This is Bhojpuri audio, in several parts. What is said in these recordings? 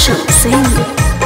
Anshu Singh.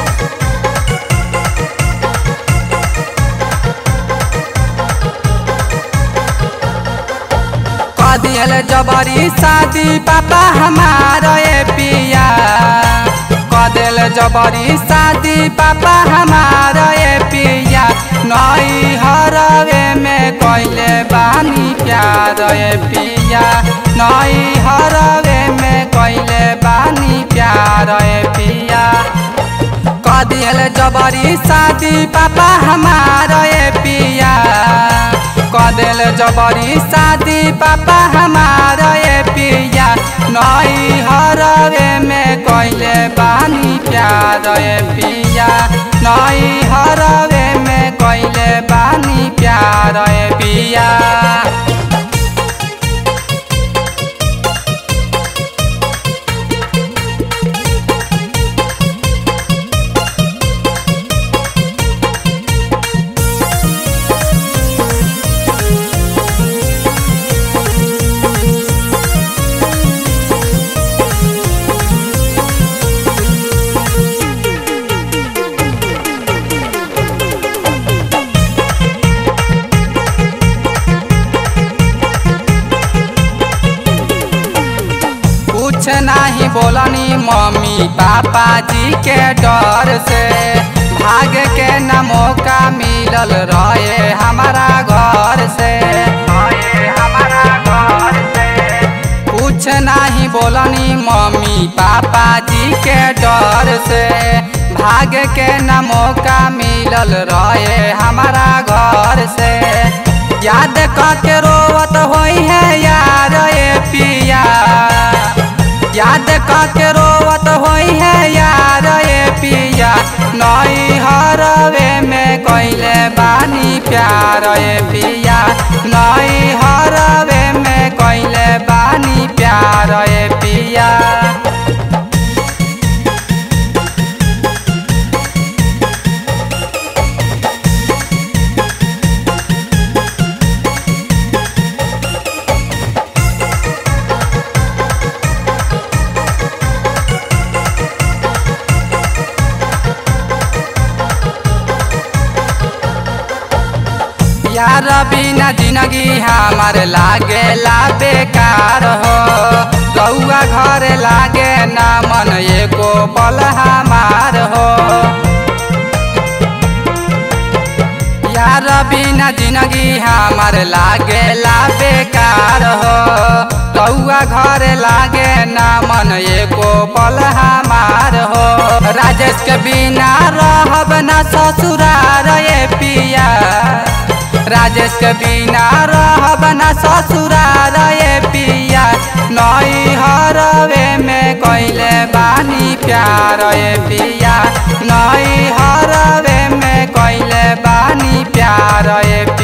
कदियल जबरी शादी पापा हमारा ए पिया कदिल जबरी शादी पापा हमारा ए पिया नई हरवे में कैले बानी प्यार ए पिया नई हरवे में कैले बानी प्यार ए पिया कदियल जबरी शादी पापा हमारा ए पिया कदिल जबरी शादी पापा हमारा ए पिया नई हरवे में कैले बानी प्यार ए पिया नई हरवे में कैले बानी प्यार ए पिया कुछ नहीं बोलनी मम्मी पापा जी के डर से भाग के न मौका मिलल रहे हमारा घर से हमारा घर से कुछ नहीं बोलनी मम्मी पापा जी के डर से भाग के न मौका मिलल रहे हमारा घर से याद करके रोवत होई है यार ए पिया याद करके रोवत होई है यार ए पिया नई हरवे में कैले बानी प्यार ए पिया नई हरवे में कैले बानी प्यार ए पिया यार बिना जिंदगी हमार लागे ला बेकार हो रउआ घर लागे ना मन एको पल हमार हो यार बिना जिंदगी हमार लागे ला बेकार हो रउआ घर लागे ना मन एको पल हमार हो राजेश के बिना रहब ना ससुरार ए पिया राजेश के बिना रहब ना ससुरार ए पिया नई हरवे में कैले बानी प्यार ए पिया नई हरवे में कैले बानी प्यार ए